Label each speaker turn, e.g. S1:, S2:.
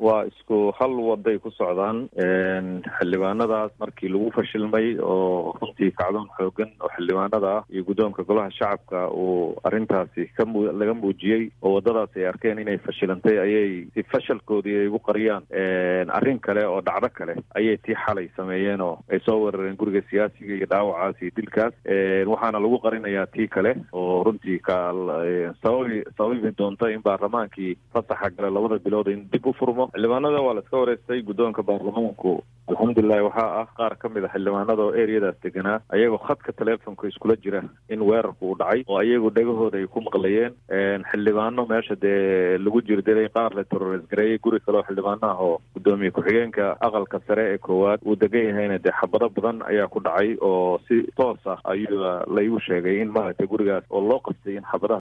S1: waa isku hal waday ku socdaan xildhibaanadaas markii lagu fashilmay oo runtii kacdoon xoogan oo xildhibaanada ah iyo guddoonka golaha shacabka uu arrintaasi ka mu laga muujiyey oo waddadaas ay arkeen inay fashilantay ayay si fashalkoodii ay ugu qariyaan arrin kale oo dhacdo kale ayay tii xalay sameeyeen oo ay soo weerareen guriga siyaasiga iyo dhaawacaas iyo dilkaas waxaana lagu qarinayaa tii kale oo runtii ka sababi sababi doonta in baarlamaankii fasaxa gale labada bilood in dib u furmo xildhibaanada waa la iska wareystay guddoonka baarlamaanku alxamdulilahi waxaa ah qaar ka mid a xildhibaanada oo ereyadaas deganaa ayagoo khadka teleefonka iskula jira in weerarku uu dhacay oo ayagu dhegahooda ay ku maqlayeen xildhibaano meesha dee lagu jirdilay qaar la terores gareeyay guri kale oo xildhibaano ah oo guddoomiye ku-xigeenka aqalka sare ee koowaad uu degan yahayna dee xabado badan ayaa ku dhacay oo si toos ah ayuu laygu sheegay in maaragtay gurigaas oo loo qastay in xabadaha